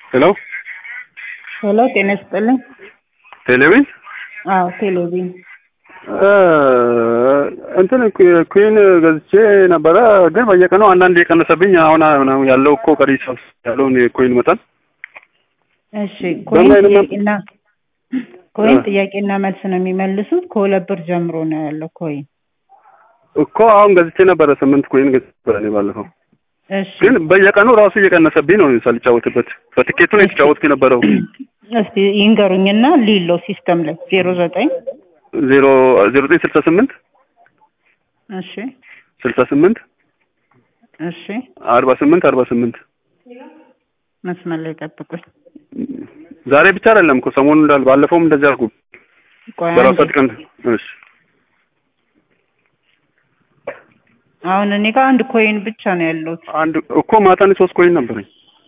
ሄሎ ሄሎ ጤና ይስጥልኝ። ቴሌቪዥን አዎ ቴሌቪዥን እንትን ኩዊን ገዝቼ ነበረ፣ ግን በየቀኑ አንዳንድ የቀነሰብኝ አሁን ያለው እኮ ቀሪ ሰብስ ያለውን የኩዊን መጠን እሺ ኮይን በምን አይነት ጥያቄና ኮይን ጥያቄና መልስ ነው የሚመልሱት። ከሁለት ብር ጀምሮ ነው ያለው ኮይን። እኮ አሁን ገዝቼ ነበረ ስምንት ኩዊን ገዝቼ ነበረ እኔ ባለፈው፣ እሺ ግን በየቀኑ ራሱ እየቀነሰብኝ ነው ሳልጫወትበት። በትኬቱ ነው የተጫወትኩ የነበረው እስቲ ይንገሩኝና ሊሎ ሲስተም ላይ ዜሮ ዘጠኝ ዜሮ ዜሮ ዘጠኝ ስልሳ ስምንት እሺ ስልሳ ስምንት እሺ አርባ ስምንት አርባ ስምንት መስመር ላይ ጠብቁኝ። ዛሬ ብቻ አይደለም እኮ ሰሞኑን እንዳል ባለፈውም እንደዚህ አልኩ። ቆይ በራሷ አንዴ። ቀን እሺ አሁን እኔ ጋር አንድ ኮይን ብቻ ነው ያለሁት። አንድ እኮ ማታ እኔ ሶስት ኮይን ነበረኝ።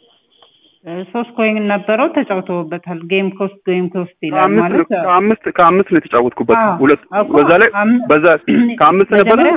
እ ሶስት ኮይን ነበረው ተጫውተውበታል። ጌም ኮስት ጌም ኮስት ይላል ከአምስት ማለት ከአምስት ከአምስት ነው የተጫወትኩበት አዎ፣ ሁለት እኮ በዛ ላይ አም- በዛ ከአምስት ነበረ መጀመሪያ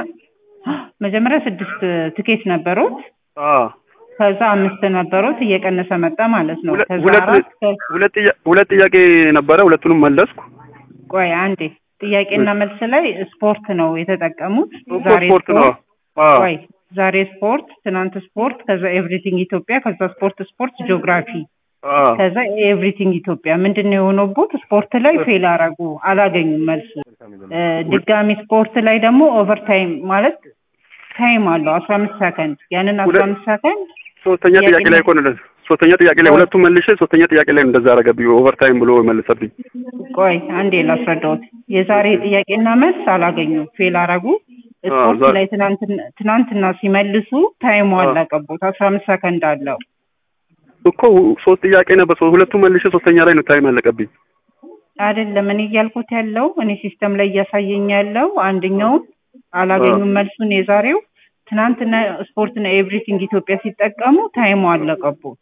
መጀመሪያ ስድስት ትኬት ነበሩት። አዎ ከዛ አምስት ነበሩት እየቀነሰ መጣ ማለት ነው። ሁለት ከዛ ሁለት አራት ከ- ሁለት ጥያ- ሁለት ጥያቄ ነበረ ሁለቱንም መለስኩ። ቆይ አንዴ ጥያቄና መልስ ላይ ስፖርት ነው የተጠቀሙት። እኮ ዛሬ ስፖርት ነው። አዎ ቆይ ዛሬ ስፖርት፣ ትናንት ስፖርት፣ ከዛ ኤቭሪቲንግ ኢትዮጵያ፣ ከዛ ስፖርት ስፖርት ጂኦግራፊ፣ አዎ ከዛ ኤቭሪቲንግ ኢትዮጵያ። ምንድን ነው የሆነቦት? ስፖርት ላይ ፌል አረጉ፣ አላገኙም መልሱ። እ፣ ድጋሚ ስፖርት ላይ ደግሞ ኦቨርታይም ማለት ታይም አለው አስራ አምስት ሰከንድ ያንን አስራ ሁለት- አምስት ሰከንድ ሶስተኛ ጥያቄ ጥያቄ ላይ እኮ ነው እንደዚህ ሶስተኛ ጥያቄ ላይ ሁለቱም መልሼ ሶስተኛ ጥያቄ ላይ እንደዛ አደረገብኝ። ኦቨርታይም ብሎ መለሰብኝ። ቆይ አንዴ ላስረዳዎት። የዛሬ ጥያቄና መልስ አላገኙም፣ ፌል አረጉ። ስፖርት ዛሬ- ላይ ትናንትና ትናንትና ሲመልሱ ታይሙ አለቀቦት አስራ አምስት ሰከንድ አለው። እኮ ሶስት ጥያቄ ነበር። ሶ- ሁለቱም መልሼ ሶስተኛ ላይ ነው ታይም አለቀብኝ። አይደለም እኔ እያልኩት ያለው እኔ ሲስተም ላይ እያሳየኝ ያለው አንደኛውን አላገኙም መልሱን የዛሬው ትናንትና ስፖርትና ኤቭሪቲንግ ኢትዮጵያ ሲጠቀሙ ታይሙ አለቀቦት።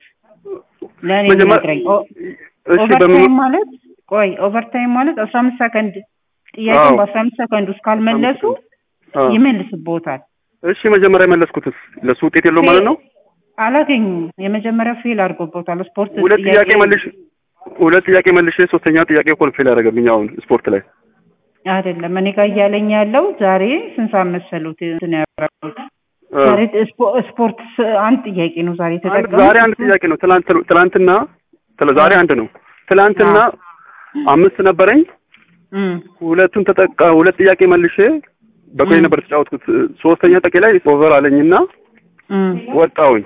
ለእኔ መጀመሪያ- ነግረኝ እሺ ኦቨርታይም በምን ማለት ቆይ ኦቨርታይም ማለት አስራ አምስት ሰከንድ ጥያቄውን አዎ። በአስራ አምስት ሰከንድ ውስጥ ካልመለሱ አዎ። ይመልስቦታል። እሺ መጀመሪያ የመለስኩትስ ለሱ ውጤት የለውም ማለት ነው። አላገኙም። የመጀመሪያው ፌል አድርጎቦታል። ስፖርት ሁለት ጥያቄ መልሽ ሁለት ጥያቄ መልሼ ሶስተኛ ጥያቄ እኮ ነው ፌል ያደረገብኝ አሁን ስፖርት ላይ አይደለም እኔ ጋር እያለኝ ያለው ዛሬ ስንት ሰዓት መሰሉት እንትን ያደረጉት አ፣ ዛሬ ስፖ- ስፖርት ስ- አንድ ጥያቄ ነው ዛሬ አንድ የተጠቀሙት። ዛሬ አንድ ጥያቄ ነው። ትላንት ትላንትና ትላ- ዛሬ አንድ ነው። ትላንትና አምስት ነበረኝ። እም፣ ሁለቱን ተጠቃ ሁለት ጥያቄ መልሼ በቆይ ም። ነበር የተጫወትኩት። ሶስተኛ ጥያቄ ላይ ኦቨር አለኝና እም። ወጣሁኝ።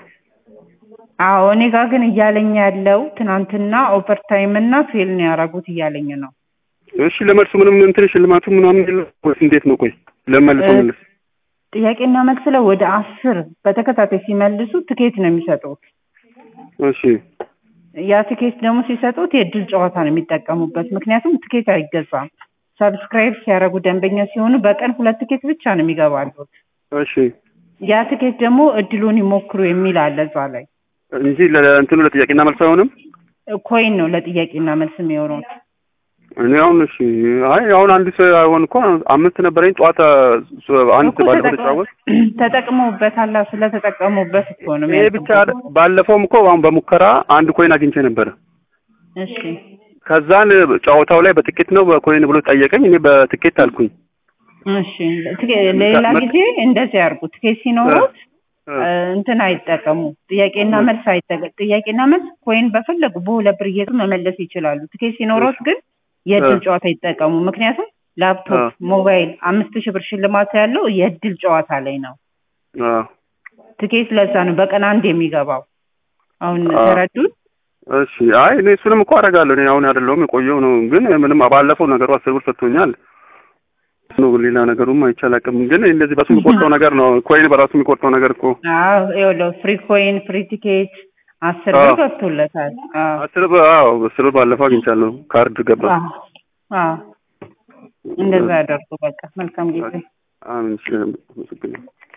አዎ እኔ ጋር ግን እያለኝ ያለው ትናንትና ኦቨርታይም እና ፌል ነው ያደረጉት እያለኝ ነው። እሺ ለመልሱ ምንም እንትን ሽልማቱ ምናምን የለም ወይስ እንዴት ነው? ቆይ ለመልሶ እ- መልስ ጥያቄና መልስ ላይ ወደ አስር በተከታታይ ሲመልሱ ትኬት ነው የሚሰጡት። እሺ ያ ትኬት ደግሞ ሲሰጡት የእድል ጨዋታ ነው የሚጠቀሙበት። ምክንያቱም ትኬት አይገዛም። ሰብስክራይብ ሲያደርጉ ደንበኛ ሲሆኑ በቀን ሁለት ትኬት ብቻ ነው የሚገባሉት። እሺ ያ ትኬት ደግሞ እድሉን ይሞክሩ የሚል አለ እዛ ላይ። እንጂ ለእንትኑ ለጥያቄና መልስ አይሆንም። ኮይን ነው ለጥያቄና መልስ የሚሆነው። እኔ አሁን እሺ አይ አሁን አንድ ሰው አይሆን እኮ አምስት ነበረኝ ጠዋት አንድ እኮ ባለፈው ተጠቅ- ተጫወት ተጠቅመውበታል። ስለተጠቀሙበት እኮ ነው ይሄ ብቻ አይደል- ባለፈውም እኮ አሁን በሙከራ አንድ ኮይን አግኝቼ ነበረ። እሺ ከዛን ጨዋታው ላይ በትኬት ነው በኮይን ብሎ ጠየቀኝ። እኔ በትኬት አልኩኝ። እሺ ትኬ- ሌላ መ- ጊዜ እንደዚህ ያርጉ። ትኬት ሲኖሩት እ፣ እ፣ እንትን አይጠቀሙ። ጥያቄና መልስ አይጠቀ ጥያቄና መልስ ኮይን በፈለጉ በሁለት ብር እየዙ መመለስ ይችላሉ። ትኬት ሲኖሩት ግን የእድል እ። ጨዋታ ይጠቀሙ። ምክንያቱም ላፕቶፕ፣ እ። ሞባይል አምስት ሺህ ብር ሽልማት ያለው የእድል ጨዋታ ላይ ነው። አ፣ ትኬት ለዛ ነው በቀን አንድ የሚገባው። አሁን አ። ተረዱት? እሺ አይ እኔ እሱንም እኮ አደርጋለሁ። እኔ አሁን አይደለሁም የቆየው ነው። ግን ምንም ባለፈው ነገሩ አስር ብር ሰጥቶኛል ነው ሌላ ነገሩም አይቻላቅም። ግን እንደዚህ በሱ የሚቆርጠው ነገር ነው። ኮይን በራሱ የሚቆርጠው ነገር እኮ አዎ ይኸውልህ ፍሪ ኮይን ፍሪ ቲኬት አስር ብር አዎ። ገብቶለታል። አዎ አስር ብር አዎ አስር ብር ባለፈው አግኝቻለሁ። ካርድ ገባ። አዎ አዎ እንደዛ ያደርጉ። በቃ መልካም ጊዜ። አሜን። እሺ አመሰግናለሁ።